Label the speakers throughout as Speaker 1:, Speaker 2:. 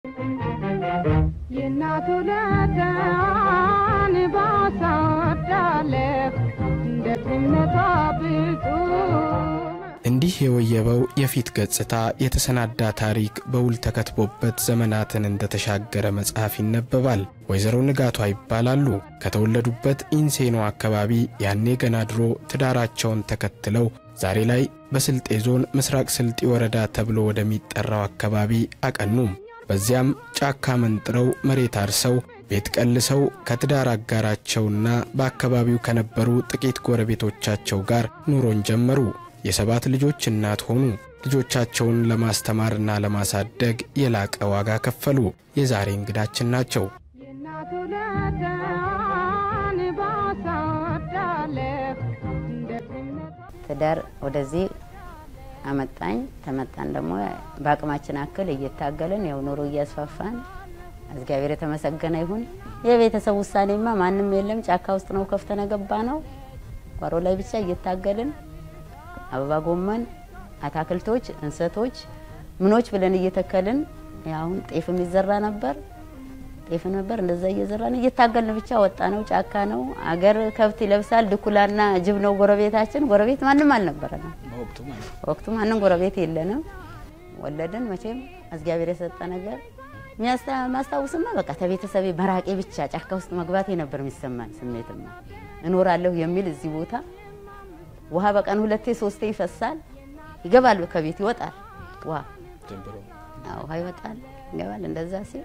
Speaker 1: የእናቱ ለዳን ባሳወዳለህ እንደ ትነቷ ብፁ
Speaker 2: እንዲህ የወየበው የፊት ገጽታ የተሰናዳ ታሪክ በውል ተከትቦበት ዘመናትን እንደተሻገረ መጽሐፍ ይነበባል። ወይዘሮ ንጋቷ ይባላሉ። ከተወለዱበት ኢንሴኖ አካባቢ ያኔ ገና ድሮ ትዳራቸውን ተከትለው ዛሬ ላይ በስልጤ ዞን ምስራቅ ስልጤ ወረዳ ተብሎ ወደሚጠራው አካባቢ አቀኑም። በዚያም ጫካ መንጥረው መሬት አርሰው ቤት ቀልሰው ከትዳር አጋራቸውና በአካባቢው ከነበሩ ጥቂት ጎረቤቶቻቸው ጋር ኑሮን ጀመሩ። የሰባት ልጆች እናት ሆኑ። ልጆቻቸውን ለማስተማርና ለማሳደግ የላቀ ዋጋ ከፈሉ። የዛሬ እንግዳችን ናቸው።
Speaker 1: የእናቱ ለዳን ባሳወዳለህ እንደ ትነቷ
Speaker 3: ትዳር ወደዚህ አመጣኝ። ተመጣን ደግሞ በአቅማችን አክል እየታገልን ያው ኑሮ እያስፋፋን እግዚአብሔር የተመሰገነ ይሁን። የቤተሰብ ውሳኔማ ማንም የለም። ጫካ ውስጥ ነው ከፍተን ገባ ነው ጓሮ ላይ ብቻ እየታገልን አበባ ጎመን፣ አታክልቶች፣ እንሰቶች ምኖች ብለን እየተከልን አሁን ጤፍ የሚዘራ ነበር ጤፍ ነበር እንደዛ እየዘራን እየታገልን ብቻ ወጣ ነው። ጫካ ነው አገር ከብት ይለብሳል። ድኩላና ጅብ ነው ጎረቤታችን። ጎረቤት ማንም አልነበረንም ወቅቱ ማንም ጎረቤት የለንም። ወለድን። መቼም እግዚአብሔር የሰጠ ነገር የሚያስታ- ማስታውስማ በቃ ከቤተሰቤ መራቄ ብቻ ጫካ ውስጥ መግባቴ ነበር የሚሰማኝ ስሜትማ እኖራለሁ የሚል እዚህ ቦታ ውሃ በቀን ሁለቴ ሶስቴ ይፈሳል። ይገባል፣ ከቤት ይወጣል። ውሃ አዎ፣ ውሃ ይወጣል ይገባል። እንደዛ ሲል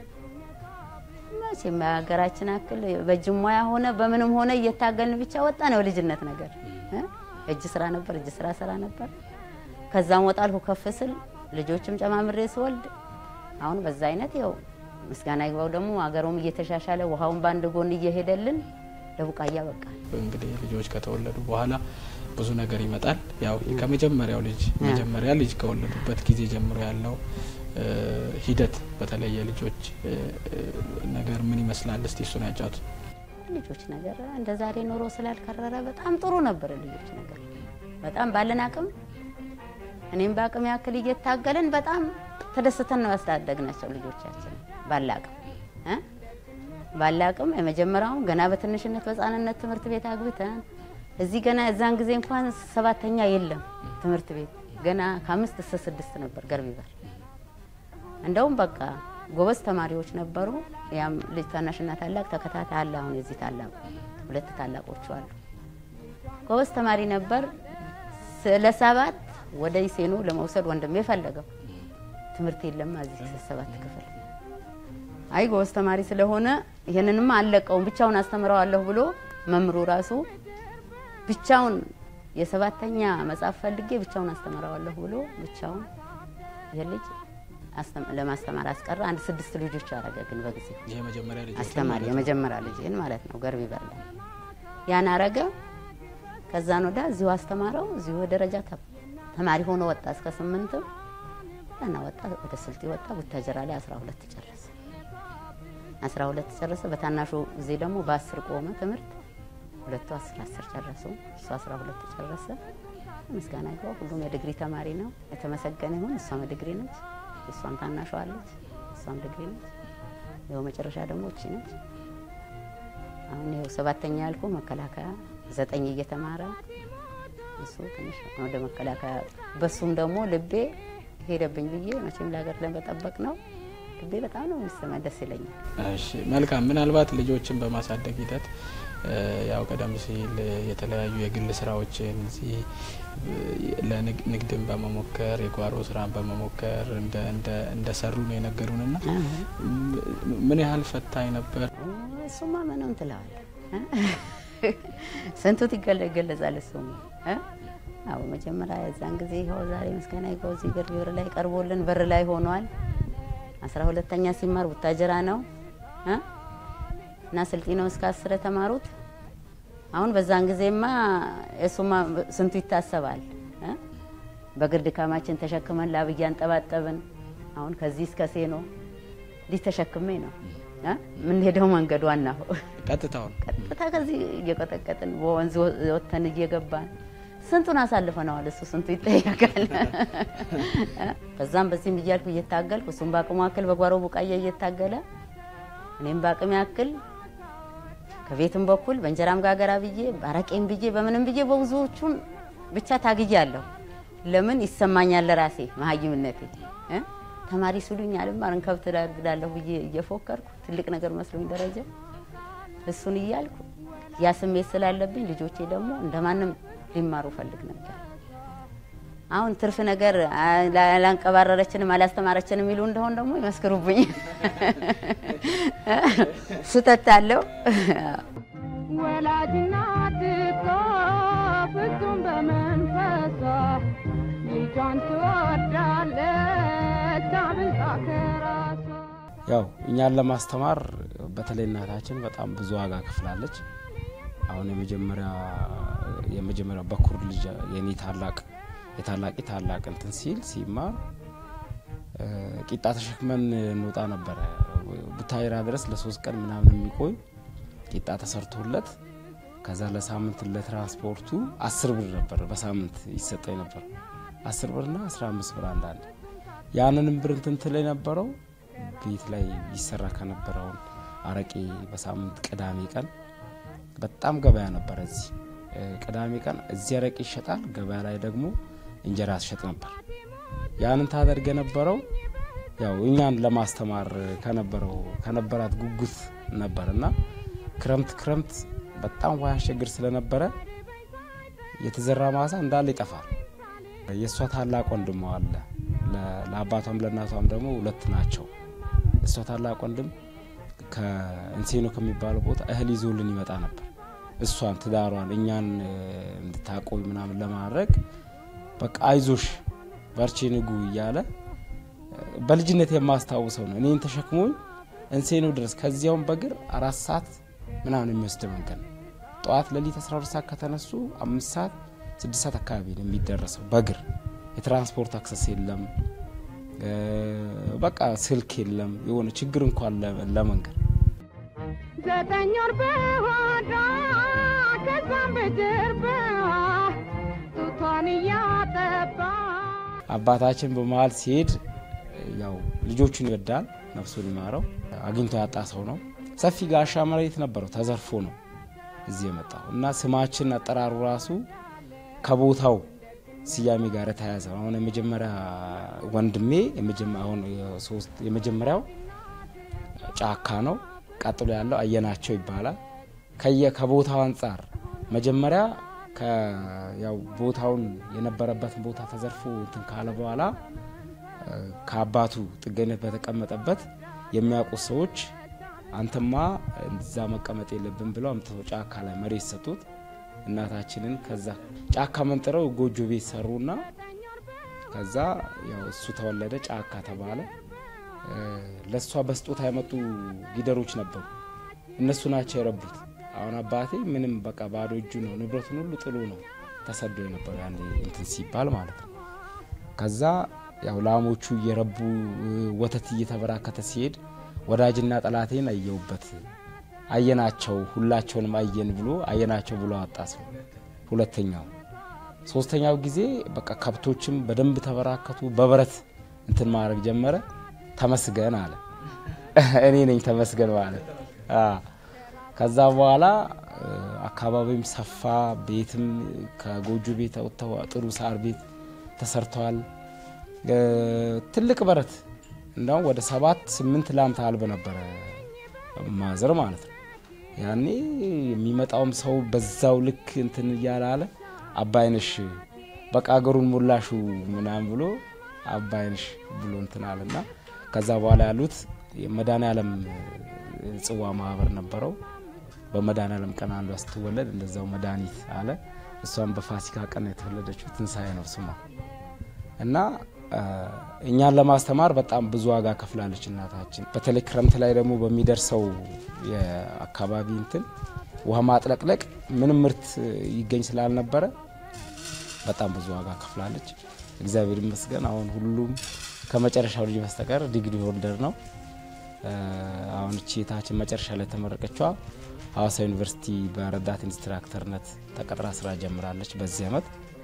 Speaker 3: መቼም በሀገራችን አክል በእጅ ሙያ ሆነ በምንም ሆነ እየታገልን ብቻ ወጣ ነው። ልጅነት ነገር እ እጅ ስራ ነበር፣ እጅ ስራ ስራ ነበር። ከዛም ወጣልሁ ከፍ ስል ልጆችም ጨማምሬ ስወልድ አሁን በዛ አይነት ያው ምስጋና ይግባው ደግሞ አገሩም እየተሻሻለ ውሃውን በአንድ ጎን እየሄደልን ለቡቃያ በቃ
Speaker 4: እንግዲህ ልጆች ከተወለዱ በኋላ ብዙ ነገር ይመጣል። ያው ከመጀመሪያው ልጅ መጀመሪያ ልጅ ከወለዱበት ጊዜ ጀምሮ ያለው እ ሂደት በተለይ የልጆች እ እ ነገር ምን ይመስላል? እስቲ እሱን ያጫቱ።
Speaker 3: ልጆች ነገር እንደ ዛሬ ኑሮ ስላልከረረ በጣም ጥሩ ነበር። ልጆች ነገር በጣም ባለን አቅም እኔም በአቅም ያክል እየታገልን በጣም ተደስተን ነው ያስታደግናቸው ልጆቻችን ባለ አቅም እ ባለ አቅም የመጀመሪያውም ገና በትንሽነት በሕፃንነት ትምህርት ቤት አግብተን እዚህ ገና እዛን ጊዜ እንኳን ሰባተኛ የለም ትምህርት ቤት ገና ከአምስት እስከ ስድስት ነበር ገርቢበር እንደውም በቃ ጎበዝ ተማሪዎች ነበሩ። ያም ልጅ ታናሽና ታላቅ ተከታታይ አለ። አሁን የዚህ ታላቁ ሁለት ታላቆቹ አሉ። ጎበዝ ተማሪ ነበር። ለሰባት ወደ ኢሴኖ ለመውሰድ ወንድሜ የፈለገው ትምህርት የለም እዚህ ሰባት ክፍል። አይ ጎበዝ ተማሪ ስለሆነ ይህንንም አለቀውም ብቻውን አስተምረዋለሁ ብሎ መምሩ ራሱ ብቻውን የሰባተኛ መጽሐፍ ፈልጌ ብቻውን አስተምረዋለሁ ብሎ ብቻውን ይህ ልጅ ለማስተማር አስቀረ። አንድ ስድስት ልጆች አረገ። ግን በጊዜው
Speaker 4: ይሄ መጀመሪያ ልጅ
Speaker 3: አስተማሪ የመጀመሪያ ልጅን ማለት ነው ገርቢ በላ ያን አረገ። ከዛን ወዳ እዚሁ አስተማረው። እዚሁ ደረጃ ተ- ተማሪ ሆኖ ወጣ እስከ ስምንትም እና ወጣ ወደ ስልጤ ወጣ። ቡታጀራ ላይ አስራ ሁለት ጨረሰ። አስራ ሁለት ጨረሰ። በታናሹ ጊዜ ደግሞ በአስር ቆመ ትምህርት። ሁለቱ አስር አስር ጨረሱ። እሱ አስራ ሁለት ጨረሰ። ምስጋና ይግባው። ሁሉም የዲግሪ ተማሪ ነው። የተመሰገነ ይሁን። እሷም ዲግሪ ነች። እሷም ታናሿ አለች። እሷም ዲግሪ ነች። ይኸው መጨረሻ ደግሞ እቺ ነች። አሁን ይኸው ሰባተኛ ያልኩ መከላከያ ዘጠኝ እየተማረ እሱ ትንሽ ወደ መከላከያ በሱም ደግሞ ልቤ ሄደብኝ ብዬ መቼም ለሀገር ለመጠበቅ ነው። ልቤ በጣም ነው የሚሰማ ደስ ይለኛል።
Speaker 4: እሺ መልካም። ምናልባት ልጆችን በማሳደግ ሂደት እ ያው ቀደም ሲል የተለያዩ የግል ስራዎችን እዚህ ለንግድን በመሞከር የጓሮ ስራን በመሞከር እንደ እንደ እንደሰሩ ነው የነገሩንና ምን ያህል ፈታኝ ነበር?
Speaker 3: እሱማ ምንም ትለዋለህ እ? ስንቱት ይገለ- ይገለጻል። እሱማ እ? አዎ መጀመሪያ የዛን ጊዜ ይኸው ዛሬ ምስጋና ይገባው እዚህ ግርቢ በር ላይ ቀርቦልን በር ላይ ሆኗል። አስራ ሁለተኛ ሲማር ቡታጀራ ነው እ? እና ስልጤ ነው እስከ አስር የተማሩት። አሁን በዛን ጊዜማ እሱማ ስንቱ ይታሰባል እ? በእግር ድካማችን ተሸክመን ላብ እያንጠባጠብን አሁን ከዚህ እስከ ሴኖ እንዲህ ተሸክሜ ነው እ? የምንሄደው መንገድ ዋናው
Speaker 4: ቀጥታውን
Speaker 3: ቀጥታ ከዚህ እየቀጠቀጥን በወንዝ ወጥተን እየገባን ስንቱን አሳልፈነዋል። እሱ ስንቱ ይጠየቃል። በዛም በዚህም እያልኩ እየታገልኩ እሱም በአቅሙ ያክል በጓሮ ቡቃያ እየታገለ እኔም በአቅም ያክል ከቤትም በኩል በእንጀራም ጋገራ ብዬ በአረቄም ብዬ በምንም ብዬ በብዙዎቹን ብቻ ታግያለሁ። ለምን ይሰማኛል ለራሴ መሀይምነቴ እ ተማሪ ሲሉኝ አልማርን ከብት ዳግዳለሁ ብዬ እየፎከርኩ ትልቅ ነገር መስሎኝ ደረጃ እሱን እያልኩ ያ ስሜት ስላለብኝ ልጆቼ ደግሞ እንደማንም ሊማሩ ፈልግ ነበር። አሁን ትርፍ ነገር አላንቀባረረችንም አላስተማረችንም የሚሉ እንደሆን ደግሞ ይመስክሩብኝ። ስህተት አለው።
Speaker 1: ወላጅ እናት እኮ ፍጹም በመንፈሷ ልጇን ትወዳለች አብልጣ ከራሷ።
Speaker 5: ያው እኛን ለማስተማር በተለይ እናታችን በጣም ብዙ ዋጋ ከፍላለች። አሁን የመጀመሪያ የመጀመሪያ በኩር ልጅ የኔ ታላቅ የታላቂ ታላቅ እንትን ሲል ሲማር እ ቂጣ ተሸክመን እንወጣ ነበረ ቡታይራ ድረስ ለሶስት ቀን ምናምን የሚቆይ ቂጣ ተሰርቶለት ከዛ ለሳምንት ለትራንስፖርቱ አስር ብር ነበር በሳምንት ይሰጠኝ ነበር። አስር ብርና አስራ አምስት ብር አንዳንድ ያንንም ብር እንትን ትል የነበረው ቤት ላይ ይሰራ ከነበረውን አረቄ በሳምንት ቅዳሜ ቀን በጣም ገበያ ነበረ። እዚህ እ ቅዳሜ ቀን እዚህ አረቄ ይሸጣል፣ ገበያ ላይ ደግሞ እንጀራ ትሸጥ ነበር። ያንን ታደርግ የነበረው ያው እኛን ለማስተማር ከነበረው ከነበራት ጉጉት ነበር እና ክረምት ክረምት በጣም ውሃ ያስቸግር ስለነበረ የተዘራ ማሳ እንዳለ ይጠፋል። የእሷ ታላቅ ወንድሟ አለ። ለ- ለአባቷም ለእናቷም ደግሞ ሁለት ናቸው። እሷ ታላቅ ወንድም ከእንሴኖ ከሚባለው ቦታ እህል ይዞልን ይመጣ ነበር። እሷን ትዳሯን እኛን እ፣ እንድታቆይ ምናምን ለማድረግ በቃ አይዞሽ በርቺ ንጉ እያለ እ፣ በልጅነት የማስታውሰው ነው። እኔን ተሸክሞኝ እንሴኖ ድረስ ከዚያውም በእግር አራት ሰዓት ምናምን የሚወስድ መንገድ ነው። ጠዋት ሌሊት 12 ሰዓት ከተነሱ አምስት ሰዓት ስድስት ሰዓት አካባቢ ነው የሚደረሰው በእግር የትራንስፖርት አክሰስ የለም። እ፣ በቃ ስልክ የለም። የሆነ ችግር እንኳን ለ- ለመንገድ
Speaker 1: ዘጠኝ ወር በሆዷ ከዛም በጀርባዋ ጡቷን እያጠባ
Speaker 5: አባታችን በመሀል ሲሄድ ያው ልጆቹን ይወዳል፣ ነፍሱን ይማረው። አግኝቶ ያጣ ሰው ነው። ሰፊ ጋሻ መሬት ነበረው፣ ተዘርፎ ነው እዚህ የመጣው እና ስማችን አጠራሩ ራሱ ከቦታው ስያሜ ጋር የተያያዘ ነው። አሁን የመጀመሪያ ወንድሜ የመጀመ- አሁን የሶስት የመጀመሪያው ጫካ ነው። ቀጥሎ ያለው አየናቸው ይባላል። ከየ ከቦታው አንጻር መጀመሪያ ከ- ያው ቦታውን የነበረበትን ቦታ ተዘርፎ እንትን ካለ በኋላ እ፣ ከአባቱ ጥገኝነት በተቀመጠበት የሚያውቁ ሰዎች አንተማ እዛ መቀመጥ የለብን ብለው አምጥተው ጫካ ላይ መሬት ሰጡት። እናታችንን ከዛ ጫካ መንጥረው ጎጆ ቤት ሰሩና ከዛ ያው እሱ ተወለደ፣ ጫካ ተባለ። እ፣ ለእሷ በስጦታ የመጡ ጊደሮች ነበሩ። እነሱ ናቸው የረቡት። አሁን አባቴ ምንም በቃ ባዶ እጁ ነው፣ ንብረቱን ሁሉ ጥሎ ነው ተሰዶ የነበረው ያኔ እንትን ሲባል ማለት ነው። ከዛ ያው ላሞቹ እየረቡ እ፣ ወተት እየተበራከተ ሲሄድ ወዳጅና ጠላቴን አየውበት አየናቸው፣ ሁላቸውንም አየን ብሎ አየናቸው ብሎ አወጣ ሰው ሁለተኛው። ሶስተኛው ጊዜ በቃ ከብቶችም በደንብ ተበራከቱ፣ በበረት እንትን ማድረግ ጀመረ። ተመስገን አለ። እኔ ነኝ ተመስገን ማለት አ ከዛ በኋላ እ፣ አካባቢም ሰፋ፣ ቤትም ከጎጆ ቤት ወጥተው ጥሩ ሳር ቤት ተሰርተዋል። እ፣ ትልቅ በረት እንደውም ወደ ሰባት ስምንት ላም ታልብ ነበረ ማዘር ማለት ነው። ያኔ የሚመጣውም ሰው በዛው ልክ እንትን እያለ አለ አባይነሽ በቃ አገሩን ሞላሹ ምናምን ብሎ አባይነሽ ብሎ እንትን አለና ከዛ በኋላ ያሉት የመድኃኔዓለም ጽዋ ማህበር ነበረው። በመድኃኔዓለም ቀን አንዷ ስትወለድ እንደዛው መድኃኒት አለ። እሷም በፋሲካ ቀን የተወለደችው ትንሣኤ ነው ስሟ እና አ፣ እኛን ለማስተማር በጣም ብዙ ዋጋ ከፍላለች እናታችን። በተለይ ክረምት ላይ ደግሞ በሚደርሰው የአካባቢ እንትን ውሃ ማጥለቅለቅ ምንም ምርት ይገኝ ስላልነበረ በጣም ብዙ ዋጋ ከፍላለች። እግዚአብሔር ይመስገን አሁን ሁሉም ከመጨረሻው ልጅ በስተቀር ዲግሪ ሆልደር ነው። አ፣ አሁን እቺ የታችን መጨረሻ ላይ የተመረቀችዋ ሀዋሳ ዩኒቨርሲቲ በረዳት ኢንስትራክተርነት ተቀጥራ ስራ ጀምራለች በዚህ አመት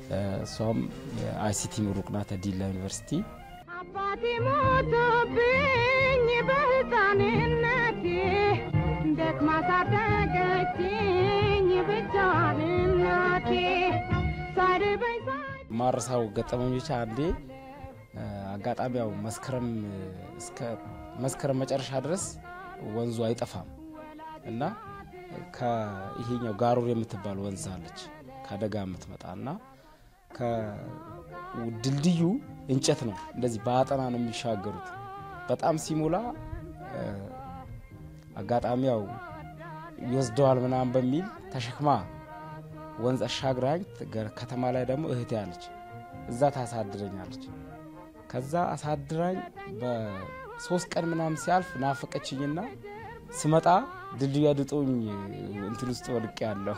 Speaker 5: እሷም የአይሲቲ ምሩቅ ናት ዲላ ዩኒቨርሲቲ።
Speaker 1: አባቴ ሞቶብኝ በሕፃንነቴ ደክማ ሳደገችኝ ብቻዋን እናቴ ሳይርበኝ ሳይ
Speaker 5: ማረሳው ገጠመኞች አንዴ አጋጣሚ ያው መስከረም እስከ መስከረም መጨረሻ ድረስ ወንዙ አይጠፋም እና ከይሄኛው ጋሩር የምትባል ወንዝ አለች ከአደጋ የምትመጣ እና ከድልድዩ እንጨት ነው እንደዚህ በአጠና ነው የሚሻገሩት። በጣም ሲሞላ አጋጣሚ ያው ይወስደዋል ምናምን በሚል ተሸክማ ወንዝ አሻግራኝ ከተማ ላይ ደግሞ እህቴ አለች እዛ ታሳድረኛለች። ከዛ አሳድራኝ በሶስት ቀን ምናምን ሲያልፍ ናፈቀችኝና ስመጣ ድልድዩ አድጦኝ እንትን ውስጥ ወድቄ ያለሁ።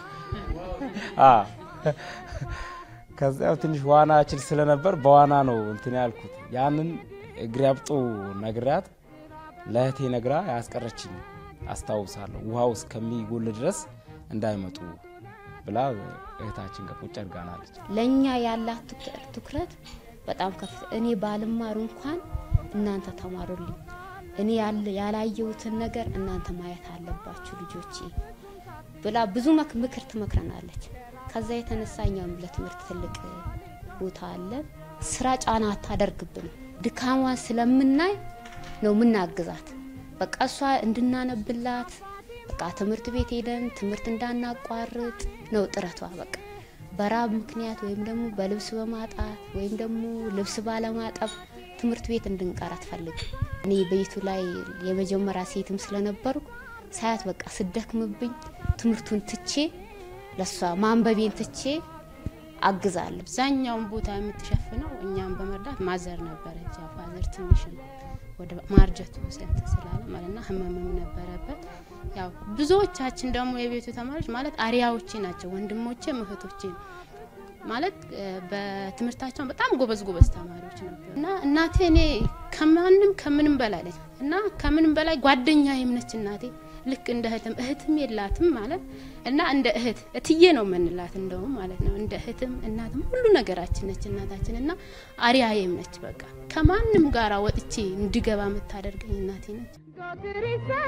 Speaker 5: ከዛ ያው ትንሽ ዋና እችል ስለነበር በዋና ነው እንትን ያልኩት። ያንን እግሬ አብጦ ነግሪያት ለእህቴ ነግራ ያስቀረችኝ አስታውሳለሁ። ውሃው እስከሚጎል ድረስ እንዳይመጡ ብላ እህታችን ጋር ቁጭ አድርጋናለች።
Speaker 6: ለእኛ ያላት ትኩረት በጣም ከፍ እኔ ባልማሩ እንኳን እናንተ ተማሩልኝ፣ እኔ ያላየሁትን ነገር እናንተ ማየት አለባችሁ ልጆቼ ብላ ብዙ ምክር ትመክረናለች። ከዛ የተነሳ እኛም ለትምህርት ትልቅ ቦታ አለ። ስራ ጫና አታደርግብንም። ድካሟን ስለምናይ ነው ምናግዛት። በቃ እሷ እንድናነብላት በቃ ትምህርት ቤት ሄደን ትምህርት እንዳናቋርጥ ነው ጥረቷ። በቃ በራብ ምክንያት ወይም ደግሞ በልብስ በማጣት ወይም ደግሞ ልብስ ባለማጠብ ትምህርት ቤት እንድንቀር አትፈልግም። እኔ ቤቱ ላይ የመጀመሪያ ሴትም ስለነበርኩ ሳያት በቃ ስደክምብኝ ትምህርቱን ትቼ ለሷ ማንበቤን ትቼ አግዛለሁ።
Speaker 7: አብዛኛውን ቦታ የምትሸፍነው እኛም በመርዳት ማዘር ነበረች። ያው ፋዘር ትንሽ ነው ወደ ማርጀቱ ሰንት ስላለ ማለት ነው ህመምም ነበረበት። ያው ብዙዎቻችን ደግሞ የቤቱ ተማሪዎች ማለት አሪያዎቼ ናቸው፣ ወንድሞቼም እህቶቼ ማለት በትምህርታቸው በጣም ጎበዝ ጎበዝ ተማሪዎች ነበሩ እና እናቴ እኔ ከማንም ከምንም በላይ ነች እና ከምንም በላይ ጓደኛዬም ነች እናቴ ልክ እንደ እህትም እህትም የላትም ማለት እና እንደ እህት እትዬ ነው የምንላት እንደውም ማለት ነው እንደ እህትም እናትም ሁሉ ነገራችን ነች እናታችን እና አሪያዬም ነች በቃ ከማንም ጋር ወጥቼ እንድገባ የምታደርገኝ እናቴ ነች
Speaker 1: ዘወትር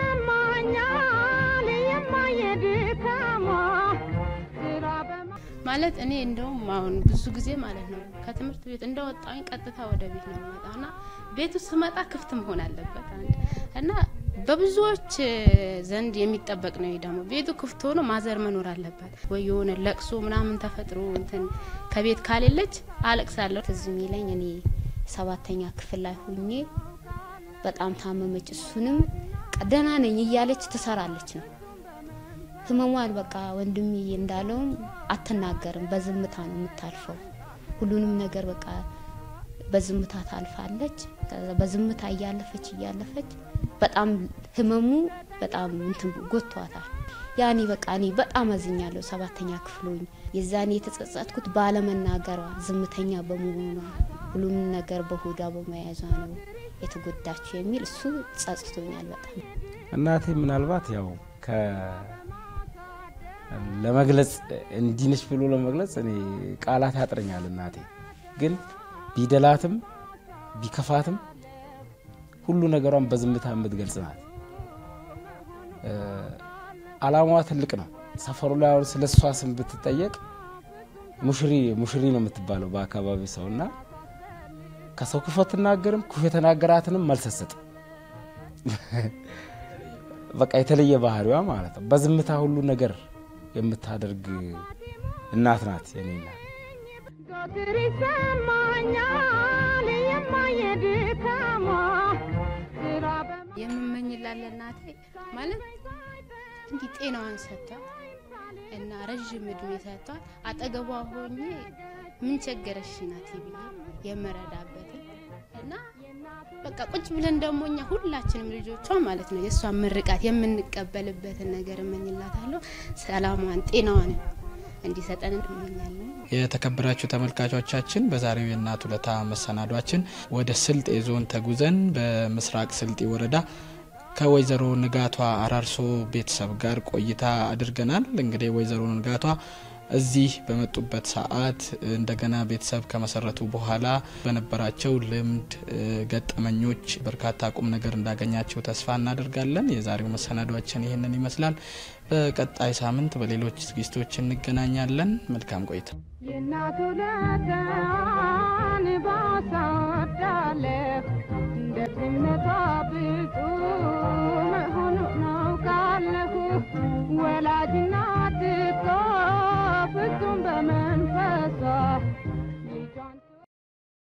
Speaker 1: ይሰማኛል የማየድካሟ ስራ በማ
Speaker 7: ማለት እኔ እንደውም አሁን ብዙ ጊዜ ማለት ነው ከትምህርት ቤት እንደወጣኝ ቀጥታ ወደ ቤት ነው የምመጣው እና ቤቱ ስመጣ ክፍት መሆን አለበት አንድ እና በብዙዎች ዘንድ የሚጠበቅ ነው። ደግሞ ቤቱ ክፍት ሆኖ ማዘር መኖር አለበት ወይ የሆነ ለቅሶ ምናምን ተፈጥሮ እንትን ከቤት ካሌለች አለቅሳለሁ።
Speaker 6: ትዝ የሚለኝ እኔ ሰባተኛ ክፍል ላይ ሁኜ በጣም ታመመች። እሱንም ደህና ነኝ እያለች ትሰራለች ነው ህመሟን በቃ ወንድሜ እንዳለውም አትናገርም፣ በዝምታ ነው የምታልፈው። ሁሉንም ነገር በቃ በዝምታ ታልፋለች። ከዛ በዝምታ እያለፈች እያለፈች በጣም ህመሙ በጣም እንትን ጎቷታል። ያኔ በቃ እኔ በጣም አዝኛለሁ። ሰባተኛ ክፍሎኝ የዛኔ የተጸጸትኩት ባለመናገሯ ዝምተኛ በመሆኗ ሁሉንም ነገር በሆዷ በመያዟ ነው የተጎዳችው የሚል እሱ ጸጽቶኛል በጣም።
Speaker 5: እናቴ ምናልባት ያው ከ ለመግለጽ እንዲነች ብሎ ለመግለጽ እኔ ቃላት ያጥረኛል። እናቴ ግን ቢደላትም ቢከፋትም ሁሉ ነገሯን በዝምታ የምትገልጽ ናት። አላማዋ ትልቅ ነው። ሰፈሩ ላይ አሁን ስለ እሷ ስም ብትጠየቅ ሙሽሪ ሙሽሪ ነው የምትባለው በአካባቢው ሰው እና ከሰው ክፉ አትናገርም። ክፉ የተናገራትንም መልስ አትሰጥም። በቃ የተለየ ባህሪዋ ማለት ነው። በዝምታ ሁሉ ነገር የምታደርግ እናት ናት የኔ እናት።
Speaker 1: ዘወትር ይሰማኛል የማየድካሟ ስራ በማ
Speaker 7: የምመኝላለ እናቴ ማለት እንዲህ ጤናዋን ሰጥቷት እና ረዥም እድሜ ሰጥቷት አጠገቧ ሆኜ ምን ቸገረሽ እናቴ ብዬ የምረዳበትን እና በቃ ቁጭ ብለን ደግሞ እኛ ሁላችንም ልጆቿ ማለት ነው የእሷን ምርቃት የምንቀበልበትን ነገር እመኝላታለሁ። ሰላሟን ጤናዋን እንዲሰጠን እመኛለን።
Speaker 4: የተከበራችሁ ተመልካቾቻችን በዛሬው የእናት ውለታ መሰናዷችን ወደ ስልጤ ዞን ተጉዘን በምስራቅ ስልጤ ወረዳ ከወይዘሮ ንጋቷ አራርሶ ቤተሰብ ጋር ቆይታ አድርገናል። እንግዲህ ወይዘሮ ንጋቷ እዚህ በመጡበት ሰዓት እንደገና ቤተሰብ ከመሰረቱ በኋላ በነበራቸው ልምድ ገጠመኞች በርካታ ቁም ነገር እንዳገኛቸው ተስፋ እናደርጋለን። የዛሬው መሰናዷችን ይህንን ይመስላል። በቀጣይ ሳምንት በሌሎች ዝግጅቶች እንገናኛለን። መልካም ቆይታ።
Speaker 1: የእናቱ ለጋን ባሳወዳለሁ ደግነቷ ብዙ መሆኑን አውቃለሁ ወላጅና